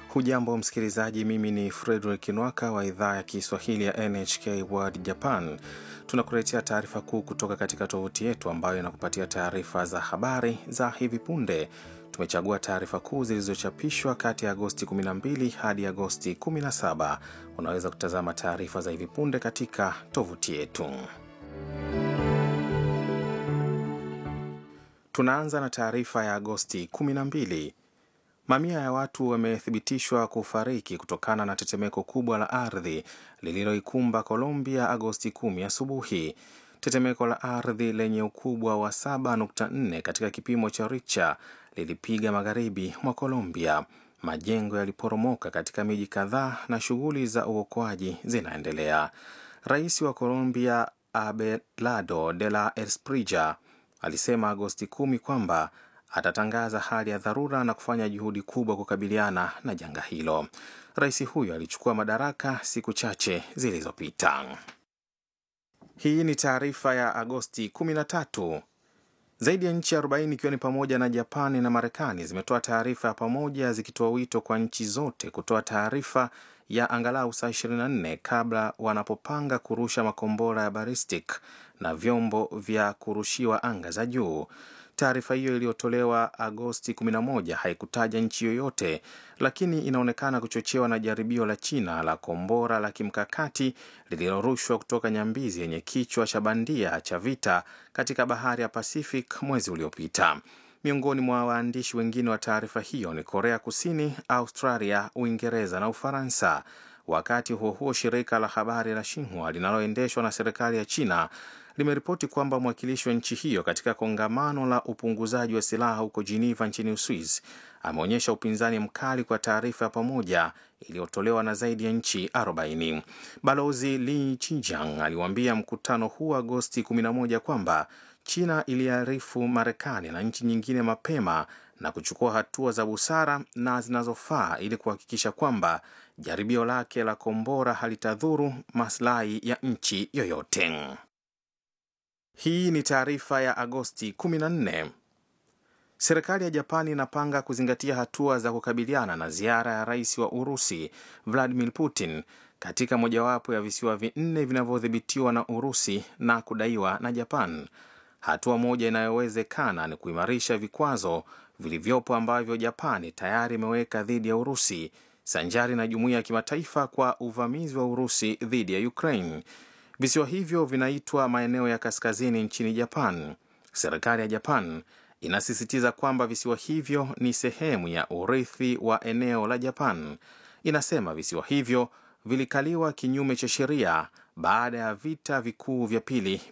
Hujambo msikilizaji, mimi ni Frederick Nwaka wa idhaa ya Kiswahili ya NHK World Japan. Tunakuletea taarifa kuu kutoka katika tovuti yetu ambayo inakupatia taarifa za habari za hivi punde. Tumechagua taarifa kuu zilizochapishwa kati ya Agosti 12 hadi Agosti 17. Unaweza kutazama taarifa za hivi punde katika tovuti yetu. Tunaanza na taarifa ya Agosti 12. Mamia ya watu wamethibitishwa kufariki kutokana na tetemeko kubwa la ardhi lililoikumba Colombia Agosti 10 asubuhi. Tetemeko la ardhi lenye ukubwa wa 7.4 katika kipimo cha Richter lilipiga magharibi mwa Colombia. Majengo yaliporomoka katika miji kadhaa na shughuli za uokoaji zinaendelea. Rais wa Colombia Abelardo de la Espriella alisema Agosti 10 kwamba atatangaza hali ya dharura na kufanya juhudi kubwa kukabiliana na janga hilo. Rais huyo alichukua madaraka siku chache zilizopita. Hii ni taarifa ya Agosti 13. Zaidi ya nchi 40 ikiwa ni pamoja na Japani na Marekani zimetoa taarifa ya pamoja zikitoa wito kwa nchi zote kutoa taarifa ya angalau saa 24 kabla wanapopanga kurusha makombora ya ballistic na vyombo vya kurushiwa anga za juu. Taarifa hiyo iliyotolewa Agosti 11 haikutaja nchi yoyote, lakini inaonekana kuchochewa na jaribio la China la kombora la kimkakati lililorushwa kutoka nyambizi yenye kichwa cha bandia cha vita katika bahari ya Pacific mwezi uliopita. Miongoni mwa waandishi wengine wa taarifa hiyo ni Korea Kusini, Australia, Uingereza na Ufaransa. Wakati huo huo, shirika la habari la Xinhua linaloendeshwa na serikali ya China limeripoti kwamba mwakilishi wa nchi hiyo katika kongamano la upunguzaji wa silaha huko Geneva nchini Uswiz ameonyesha upinzani mkali kwa taarifa ya pamoja iliyotolewa na zaidi ya nchi 40. Balozi Li Chijiang aliwaambia mkutano huu Agosti 11 kwamba China iliarifu Marekani na nchi nyingine mapema na kuchukua hatua za busara na zinazofaa ili kuhakikisha kwamba jaribio lake la kombora halitadhuru maslahi ya nchi yoyote. Hii ni taarifa ya Agosti 14. Serikali ya Japani inapanga kuzingatia hatua za kukabiliana na ziara ya rais wa Urusi Vladimir Putin katika mojawapo ya visiwa vinne vinavyodhibitiwa na Urusi na kudaiwa na Japan. Hatua moja inayowezekana ni kuimarisha vikwazo vilivyopo ambavyo Japani tayari imeweka dhidi ya Urusi sanjari na jumuiya ya kimataifa kwa uvamizi wa Urusi dhidi ya Ukraine. Visiwa hivyo vinaitwa maeneo ya kaskazini nchini Japan. Serikali ya Japan inasisitiza kwamba visiwa hivyo ni sehemu ya urithi wa eneo la Japan. Inasema visiwa hivyo vilikaliwa kinyume cha sheria baada ya vita vikuu vya pili